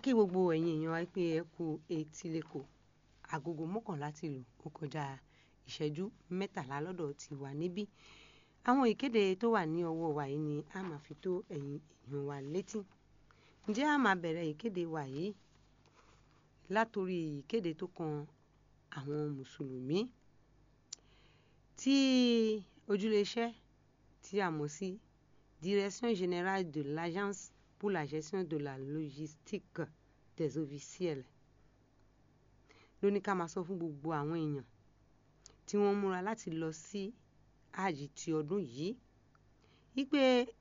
kí gbogbo ẹ̀yin èèyàn wa pé ẹ kú etí lẹ́kọ̀ọ́ agogo mọ́kànlá ti lù ó kọjá ìṣẹ́jú mẹ́tàlá lọ́dọ̀ ti wà níbí àwọn ìkéde tó wà ní ọwọ́ wa yìí ni a máa fi tó ẹ̀yin èèyàn wa létí ǹjẹ́ a máa bẹ̀rẹ̀ ìkéde wa yìí látòrí ìkéde tó kan àwọn mùsùlùmí tí ojúléeṣẹ́ tí a mọ̀ sí direction générale de l'agence pour la gestion de la logistique des officiels ló ní ká máa sọ fún gbogbo àwọn èèyàn tí wọ́n múra láti lọ sí hajj ti ọdún yìí wípé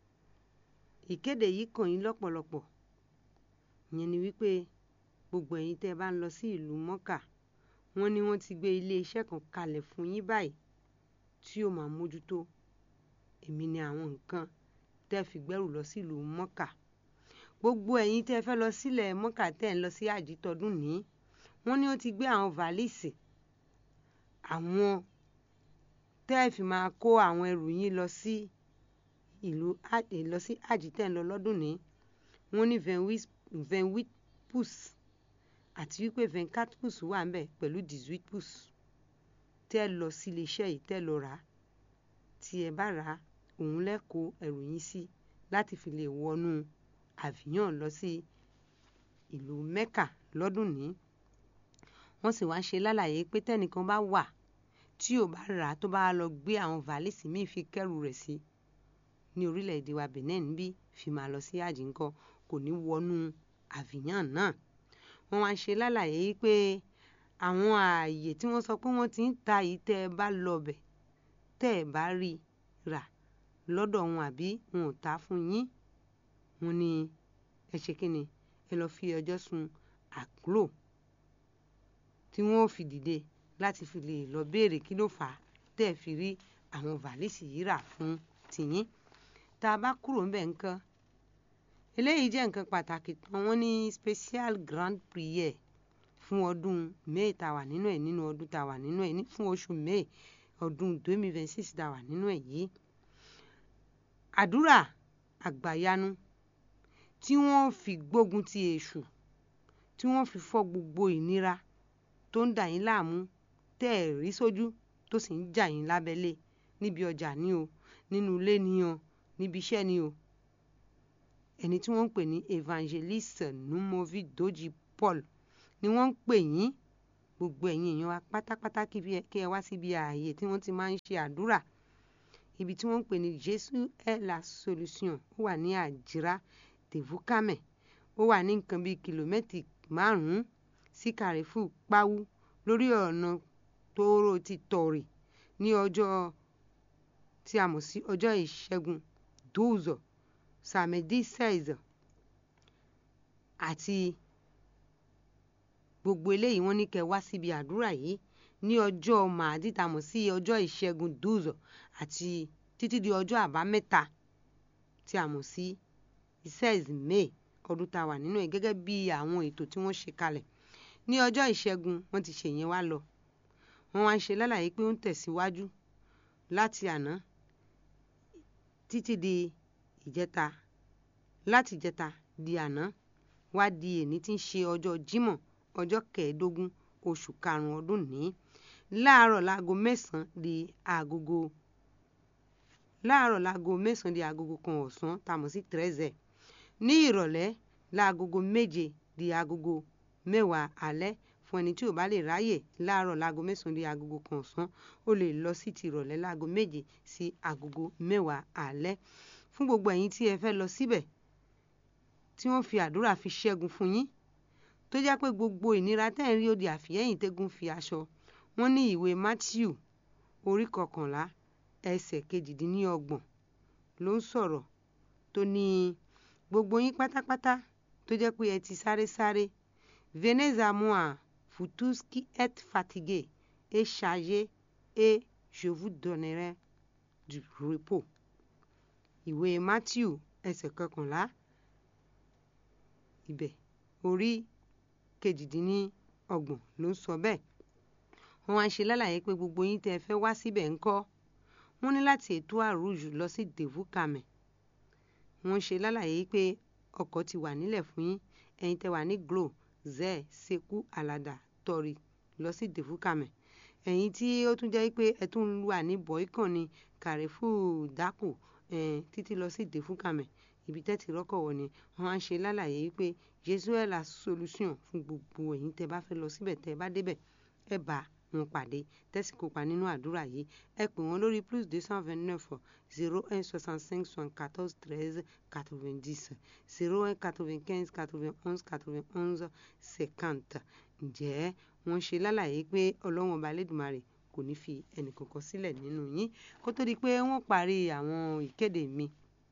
ìkéde yìí kàn yín lọ́pọ̀lọpọ̀ ìyẹn ni wípé gbogbo ẹ̀yin tẹ́ ẹ bá ń lọ sí ìlú mọ́kà wọ́n ní wọ́n ti gbé iléeṣẹ́ kan kalẹ̀ fún yín báyìí tí yóò máa mójútó èmi ni àwọn nǹkan tẹ́ fi gbẹ́rù lọ sí ìlú mọ́kà gbogbo ẹ̀yin tẹ́ fẹ́ lọ sílẹ̀ mọ́kà tẹ́ ń lọ sí hajj tọdún ní wọ́n ní ó ti gbé àwọn vàlíìsì àwọn tẹ́ fi máa kó àwọn ẹrù yín lọ sí ìlú lọ sí hajj tẹ́ ń lọ lọ́dún ní wọ́n ní vingt-huit pouces àti wípé vingt-quatre pouces wà ń bẹ̀ pẹ̀lú dix-huit pouces tẹ́ lọ sí iléeṣẹ́ yìí tẹ́ lọ rà á tí ẹ bá rà á òun lẹ́kọ̀ọ́ ẹrù yín sí láti fi lè wọnú àfihàn lọ sí ìlú mẹ́kà lọ́dún ní wọ́n sì wá ṣe lálàyé pé tẹ́nìkan bá wà tí ò bá rà á tó bá lọ gbé àwọn vàlísì míì fi kẹ́rù rẹ̀ sí ní orílẹ̀-èdè wa Benin bí fi máa lọ sí àjì ńkọ́ kò ní wọnú àfihàn náà wọ́n wá ṣe lálàyé pé àwọn ààyè tí wọ́n sọ pé wọ́n ti ń ta yìí tẹ́ ẹ bá lọ bẹ̀ tẹ́ ẹ bá rí rà lọ́dọ̀ wọn àbí wọn ò ta fún yín wọn ni ẹ ṣe kí ni ẹ lọ fi ọjọ́ sun àkúrò tí wọ́n ò fi dìde láti fi lè lọ béèrè kí ló fà á tẹ́ ẹ fi rí àwọn vàlísì yìí rà fún tìyín tá a bá kúrò ń bẹ̀ nǹkan eléyìí jẹ́ nǹkan pàtàkì tán wọ́n ní special grand prière fún ọdún may tá a wà nínú ẹ̀ nínú ọdún tá a wà nínú ẹ̀ fún oṣù may ọdún 2026 tá a wà nínú ẹ̀ yìí àdúrà àgbàyanu tí wọ́n fi gbógun ti èṣù tí wọ́n fi fọ́ gbogbo ìnira tó ń dà yín láàmú tẹ́ ẹ̀ rí sójú tó sì ń jà yín lábẹ́lé níbi ọjà ní o nínú ilé ní o níbi iṣẹ́ ní o ẹni tí wọ́n ń pè ní evangeliste numovi doji paul ni wọ́n ń pè yín gbogbo ẹ̀yin èèyàn wa pátápátá kí ẹ wá síbi ààyè tí wọ́n ti máa ń ṣe àdúrà ibi tí wọ́n ń pè ní Jésus est la solution ó wà ní àjírá tèvúkámẹ̀ ó wà ní nǹkan bíi kìlómẹ́tì márùn-ún sí kàrífù páwú lórí ọ̀nà tóóró ti tọ̀rì ní ọjọ́ tí a mọ̀ sí ọjọ́ ìṣẹ́gun douze samedi seize àti gbogbo eléyìí wọ́n ní kẹ́ wá síbi àdúrà yìí ní ọjọ́ màdí tá a mọ̀ sí ọjọ́ ìṣẹ́gun douze àti títí di ọjọ́ àbámẹ́ta tí a mọ̀ sí seize may ọdún tá a wà nínú ẹ̀ gẹ́gẹ́ bí àwọn ètò tí wọ́n ṣe kalẹ̀ ní ọjọ́ ìṣẹ́gun wọ́n ti ṣèyẹn wá lọ wọ́n wá ń ṣe lálàyé pé ó ń tẹ̀síwájú láti àná títí di ìjẹta láti ìjẹta di àná wá di èní tí ń ṣe ọjọ́ jímọ̀ ọjọ́ kẹẹ̀ẹ́dógún oṣù karùn-ún ọdún ní láàárọ̀ láago mẹ́sàn-án di agogo láàárọ̀ láago mẹ́sàn-án di agogo kan ọ̀sán tá a mọ̀ sí treize ní ìrọ̀lẹ́ láagogo méje di agogo mẹ́wàá alẹ́ fún ẹni tí ò bá lè ráyè láàárọ̀ láago mẹ́sàn-án di agogo kan ọ̀sán ó lè lọ sí ti ìrọ̀lẹ́ láago méje sí agogo mẹ́wàá alẹ́ fún gbogbo ẹ̀yin tí ẹ fẹ́ lọ síbẹ̀ tí wọ́n fi àdúrà fi ṣẹ́gun fún yín tó jẹ́ pé gbogbo ìnira tẹ́ ń rí òdì àfìyẹ́yìn tẹ́gùn fi aṣọ wọ́n ní ìwé Matthew orí kọkànlá ẹsẹ̀ kejìdínlọ́gbọ̀n ló ń sọ̀rọ̀ tó ní gbogbo yín pátápátá tó jẹ́ pé ẹ ti sáré sáré venez à moi vous tous qui êtes fatigués et chargés et je vous donnerai du repos ìwé Matthew ẹsẹ̀ kọkànlá ibẹ̀ orí kejìdínlọ́gbọ̀n ló ń sọ bẹ́ẹ̀ wọ́n wá ń ṣe lálàyé pé gbogbo yín tẹ́ ẹ fẹ́ wá síbẹ̀ ńkọ́ wọ́n ní láti ètò àrùjù lọ sí devukame wọ́n ṣe lálàyé pé ọkọ̀ ti wà nílẹ̀ fún yín ẹ̀yin tẹ́ wà ní glo zẹ́ seku alada tọ́rí lọ sí defukame ẹ̀yin tí ó tún jẹ́ pé ẹ tún wà ní boycon ní kàrífù dákò títí lọ sí defukame ibi tẹ́tì rọ́kọ̀ wọ̀ ni wọ́n á ṣe lálàyé wípé Jésù ẹ̀ la solution fún gbogbo ẹ̀yin tẹ́ bá fẹ́ lọ síbẹ̀ tẹ́ bá débẹ̀ ẹ bá wọn pàdé tẹ́sí kópa nínú àdúrà yìí ẹ pè wọ́n lórí plus deux cent vingt neuf zero un soixante cinq soixante quatorze treize quatre vingt dix zero un quatre vingt quinze quatre vingt onze quatre vingt onze cinquante ǹjẹ́ wọ́n ṣe lálàyé pé ọlọ́wọ́n ọba lẹ́dùnmarè kò ní fi ẹnìkankan sílẹ̀ nínú yín kó tó di pé wọ́n parí àwọn ìkéde mi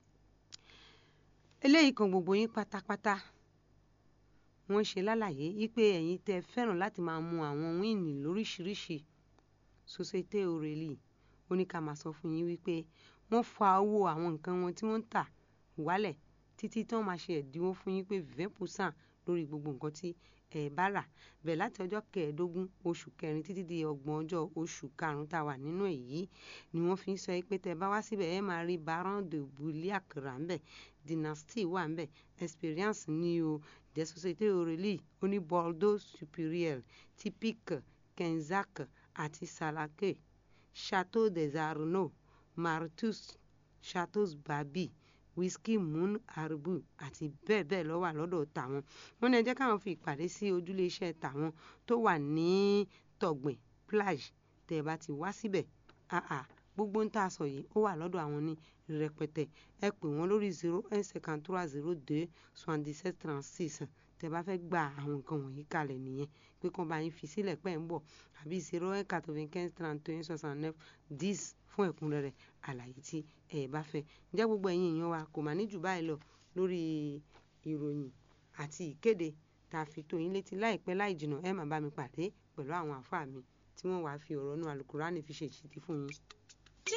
eléyìí kan gbogbo yín pátápátá wọ́n ṣe lálàyé wípé ẹ̀yin tẹ́ fẹ́ràn láti máa mu àwọn wíìnì lóríṣiríṣi Société Aurélie ó ní ká máa sọ fún yín wípé wọ́n fa owó àwọn nǹkan wọn tí wọ́n ń tà wálẹ̀ títí tí wọ́n máa ṣe ẹ̀dínwó fún yín pé vingt percent lórí gbogbo nǹkan tí ẹ bá rà bẹ́ẹ̀ láti ọjọ́ kẹẹ̀ẹ́dógún oṣù kẹrin títí di ọgbọ̀n ọjọ́ oṣù karùn-ún tá a wà nínú èyí ni wọ́n fi ń sọ pé tẹ́ bá wá síbẹ̀ ẹ máa rí baron de bouliac rà ńbẹ̀ dynasty wà ńbẹ̀ experience ní o des Société Aurélie ó ní Bordeaux supérieur typique kenzac àti salake chateau des arnaud martus chateau babi whisky moon arbu àti bẹ́ẹ̀ bẹ́ẹ̀ lọ wà lọ́dọ̀ tàwọn wọn ní ẹ jẹ́ káwọn fi ìpàdé sí ojúlé iṣẹ́ tàwọn tó wà ní tọ̀gbìn plage tẹ́ ẹ bá ti wá síbẹ̀ àà gbogbo ń tà sọ yìí ó wà lọ́dọ̀ àwọn ní rẹpẹtẹ ẹ pè wọ́n lórí zero un cinquante trois zero deux soixante dix sept trente six tẹ́ bá fẹ́ gba àwọn nǹkan wọ̀nyí kalẹ̀ nìyẹn pé kàn bá yín fi sílẹ̀ pẹ́ ń bọ̀ àbí zero un quatre vingt quinze trente un soixante neuf dix fún ẹ̀kúnrẹ́rẹ́ àlàyé tí ẹ bá fẹ́ ǹjẹ́ gbogbo ẹ̀yin èèyàn wa kò mà ní jù báyìí lọ lórí ìròyìn àti ìkéde tá a fi tó yín létí láìpẹ́ láì jìnnà ẹ máa bá mi pàdé pẹ̀lú àwọn àfáà mi tí wọ́n wàá fi ọ̀rọ̀ nú alukurani fi ṣèṣìtì fún yín